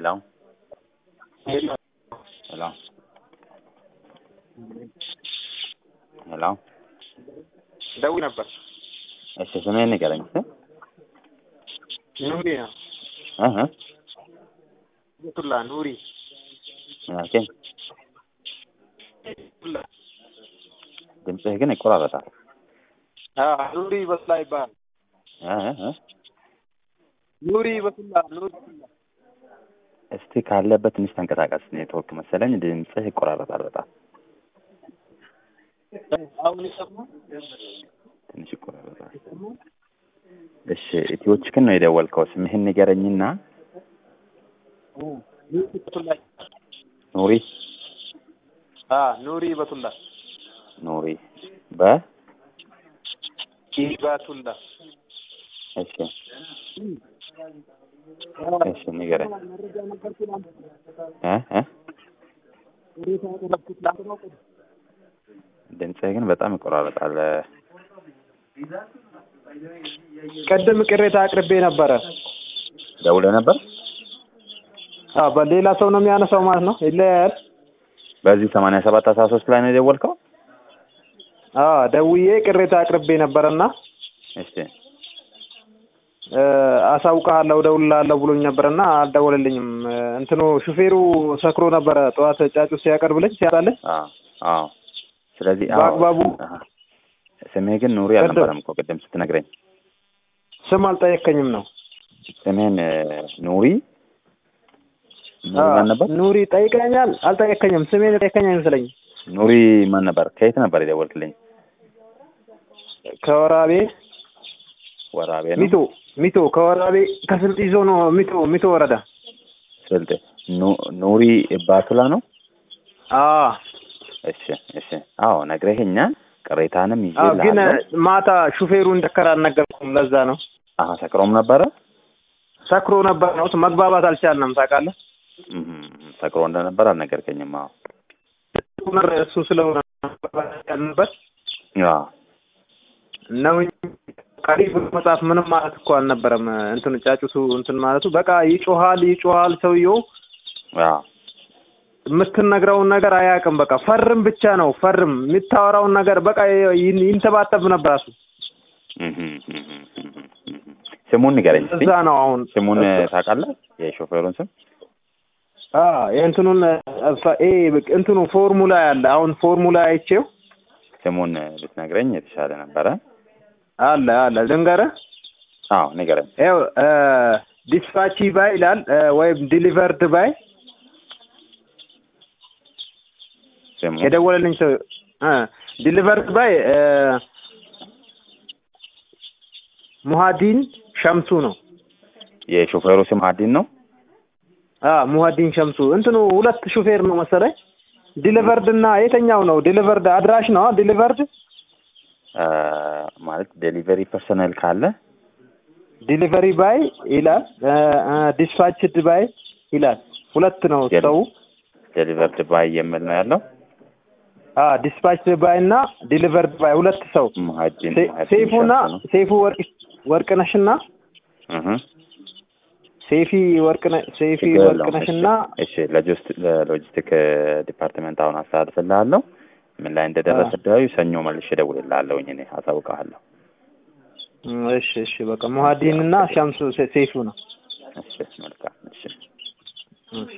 Hello? Hello? Hello? ደውዬ ነበር። እሺ ስምህን ንገረኝ እስኪ። ኑሪ ነው። እህ እ ቱላ ኑሪ ኦኬ። ቱላ ድምፅህ ግን ይቆራረጣል። አዎ፣ ኑሪ በቱላ ይባላል። እ እ እ ኑሪ በቱላ ኑሪ በቱላ እስቲ ካለበት ትንሽ ተንቀሳቀስ። ኔትወርክ መሰለኝ ድምፅህ ይቆራረጣል በጣም አሁን ይሰማል? ትንሽ ይቆራረጣል። እሺ ኢትዮችክን ነው የደወልከው። ስምህን ንገረኝና ኑሪ በቱላ ኑሪ አ ኑሪ በቱላ ኑሪ በ ኢባቱላ እሺ እሺ ንገረኝ እ እ ድምፅህ ግን በጣም ይቆራረጣል። ቅድም ቅሬታ አቅርቤ ነበረ። ደውለህ ነበር? አዎ፣ በሌላ ሰው ነው የሚያነሳው ማለት ነው። ይለያል። በዚህ ሰማንያ ሰባት አስራ ሶስት ላይ ነው የደወልከው? አዎ፣ ደውዬ ቅሬታ አቅርቤ ነበረና እሺ እ አሳውቅሃለሁ እደውልልሃለሁ ብሎኝ ነበርና አልደወለልኝም። እንትኑ ሹፌሩ ሰክሮ ነበረ ጠዋት ጫጩት ሲያቀርብልኝ ሲያጣልኝ አዎ አዎ። ስለዚህ አዎ፣ በአግባቡ አሃ። ስምህ ግን ኑሪ ቅድም- አልነበረም እኮ ቅድም ስትነግረኝ። ስም አልጠየከኝም ነው። ስምህን እ ኑሪ ኑሪ አዎ፣ ማን ነበር? ኑሪ ጠይቀኛል። አልጠየከኝም። ስሜን ጠየከኝ አይመስለኝም። ኑሪ ማን ነበር? ከየት ነበር የደወልክልኝ? ከወራቤ ወራቤ ነው። ሚቶ ሚቶ ከወራቤ ከስልጥ ይዞ ነው ሚቶ ሚቶ ወረዳ ስልጤ ኑ- ኑሪ ባቱላ ነው። አዎ እሺ እሺ። አዎ ነግረኸኛል። ቅሬታንም አዎ ግን ይዤልሃለሁ። ማታ ሹፌሩ እንደከራ አልነገርኩም። ለዛ ነው አሀ ሰክሮም ነበረ። ሰክሮ ነበር ነው መግባባት አልቻልንም። ታውቃለህ እም፣ ሰክሮ እንደነበር አልነገርከኝም። አዎ ኡመር እሱ ስለሆነ መግባባት አልቻልንበት አዎ ነው እንጂ ቀሪብ መጽሐፍ ምንም ማለት እኮ አልነበረም። እንትን ጫጩቱ እንትን ማለቱ በቃ ይጮሃል ይጮሃል ሰውየው አዎ የምትነግረውን ነገር አያውቅም። በቃ ፈርም ብቻ ነው ፈርም። የምታወራውን ነገር በቃ ይን- ይንተባተብ ነበር እሱ። እም፣ እም፣ እም፣ እም፣ እም። ስሙን ንገረኝ እስኪ። እዛ ነው አሁን ስሙን ታውቃለህ? የሾፌሩን ስም? አ የእንትኑን ፈ- ኤ እንትኑ ፎርሙላ ያለ አሁን ፎርሙላ አይቼው ስሙን ብትነግረኝ የተሻለ ነበረ። አለ አለ ልንገርህ። አዎ ንገረኝ። ይኸው ዲስፓቺ ባይ ይላል እ፣ ወይም ዲሊቨርድ ባይ ስሙ የደወለልኝ ሰው እ ዲሊቨርድ ባይ እ፣ ሙሀዲን ሸምሱ ነው። የሾፌሩ ስም ሀዲን ነው። አ ሙሀዲን ሸምሱ እንትኑ ሁለት ሹፌር ነው መሰለኝ። ዲሊቨርድ እና የተኛው ነው? ዲሊቨርድ አድራሽ ነው ዲሊቨርድ አ፣ ማለት ዴሊቨሪ ፐርሰናል ካለ ዲሊቨሪ ባይ ይላል ዲስፓችድ ባይ ይላል። ሁለት ነው የለም። ሰው ዴሊቨርድ ባይ የሚል ነው ያለው። ዲስፓችድ ባይ እና ዲሊቨርድ ባይ ሁለት ሰው ሙሀዲን ሴ- ሙሀዲን ሴፉና ሸምሱ ነው። ሴፉ ወርቅ ወርቅነሽና እህ ሴፊ ወርቅነ ሴፊ ችግር የለውም። ወርቅነሽና እሺ እሺ፣ ለጆስት ለሎጂስቲክ ዲፓርትመንት አሁን አስተላልፍልሃለሁ። ምን ላይ እንደደረሰ ዳዩ ሰኞ መልሼ እደውልልሃለሁኝ እኔ አሳውቅሃለሁ። እሺ እሺ በቃ ሙሀዲን እና ሸምሱ ሴ- ሴፉ ነው። እሺ መልካም እሺ። እሺ